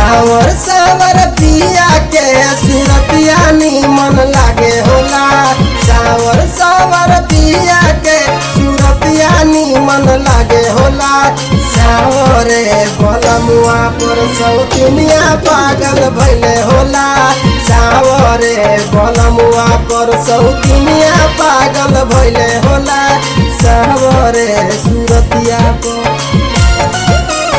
सावर सावर पिया के सुरतिया निमन लागे होला सावर सावर पिया के सुरतिया निमन लागे होला सावरे बलमुआ पर सौतुनिया पागल भैले होला सावरे बलमुआ पर सौतुनिया पागल भैले होला सावरे सुरतिया पर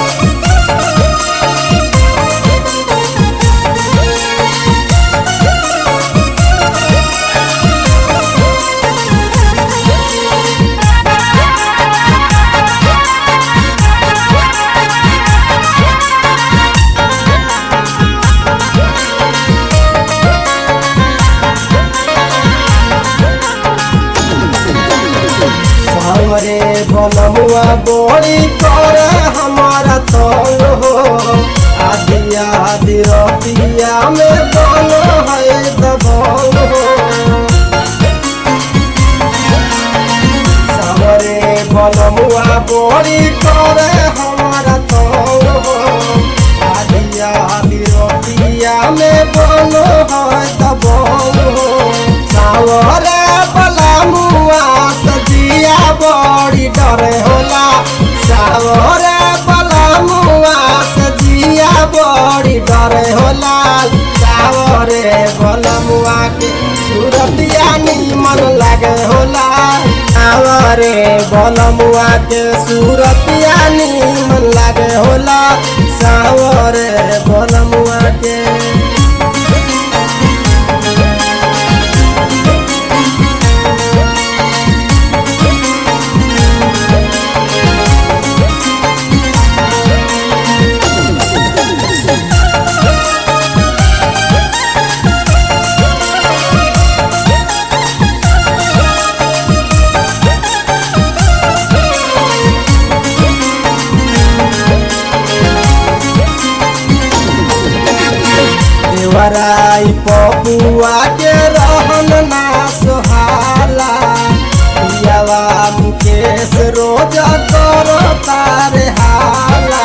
हमरे बनमुआ बोली कर हमारा तंग हो आदि आदि रतिया में बन है दबंग हो हमरे बनमुआ बोली कर हमारा तंग हो आदि आदि रतिया में बन है दबंग हो सावरे बलमुआ सजिया बड़ी डरे होला सावरे बलमुआ सजिया बड़ी डरे होला सावरे बलमुआ के सूरतिया निमन लागे होला सावरे बलमुआ के सूरतिया निमन लागे होला सावरे बलमुआ के देवराई पपुआ के रहन ना सोहाला पियावा मुकेश रोज कर तारे हाला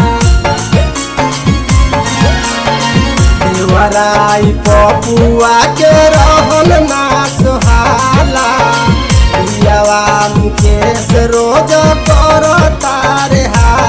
देवराई पपुआ के रहन ना सोहाला पियावा मुकेश रोज कर तारे हाला